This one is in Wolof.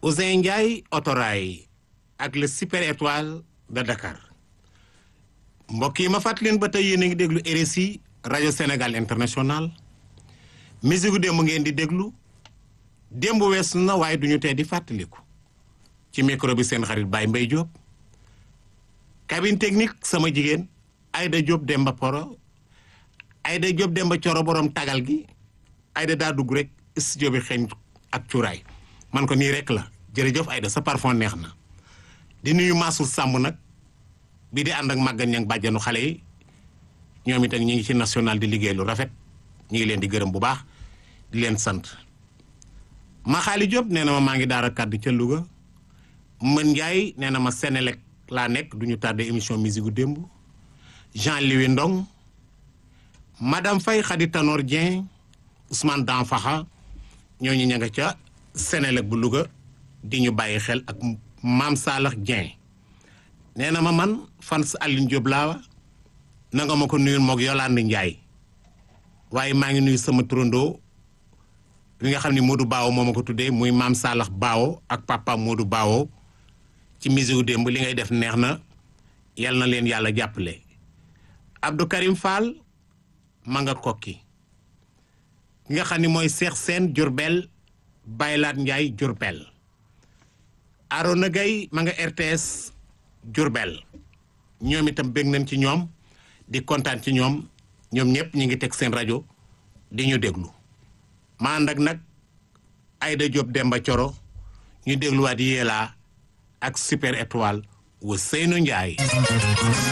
Ousin Ndiaye autorail ak le super étoile de Dakar mbokk yi ma fàttali leen ba tey yéen a ngi déglu RSI rajo Sénégal international musique démb ngeen di déglu démb weesu na waaye duñu tee di fàttaliku ci micro bi seen xarit Baye Mbaye Diop cabine technique sama jigéen Aïda Diop Demba Poro Aïda Diop Demba Coro borom tagal gi Aïda daa dugg rek studio bi xeeñ ak cuuraay man ko nii rek la jërëjëf Aïda sa parfum neex na di nuyu Massour Samb nag bii di ànd ak màggan ñang bàjjanu xale yi ñoom itam ñi ngi ci national di liggéey lu rafet ñi ngi leen di gërëm bu baax di leen sant ma xaali Diop nee na ma maa ngi daara kàddu ca Louga mën Ndiaye nee na ma Sénélec laa nekk du ñu tardé émission musique gu démb Jean Louis Ndong madame Faye Khady Tanor Dieng Ousmane Danfaxa ñooñu ña nga ca Sénélec bu Louga di ñu bàyyi xel ak Maam Saalax Dieng nee na ma man fans Aline Diop laa na nga ma ko nuyul moog Yolande Ndiaye waaye maa ngi nuyu sama turandoo li nga xam ne Modou Baawo moo ma ko tuddee muy Maam Saalax Baawo ak papa Modou Baawo ci musique démb li ngay def neex na yal na leen yàlla jàppale Abdou Karim Fall ma nga kokki ki nga xam ni mooy Cheikh Sène Diourbel Baylaat Ndiaye Diourbel Arona Gaye ma nga RTS Diourbel ñoom itam bég nañ ci ñoom di kontaan ci ñoom ñoom ñëpp ñu ngi teg seen rajo di ñu déglu ma ànd ak nag Aïda Diop Demba Coro ñu dégluwaat yéelaa ak super étoile wu Seynou Ndiaye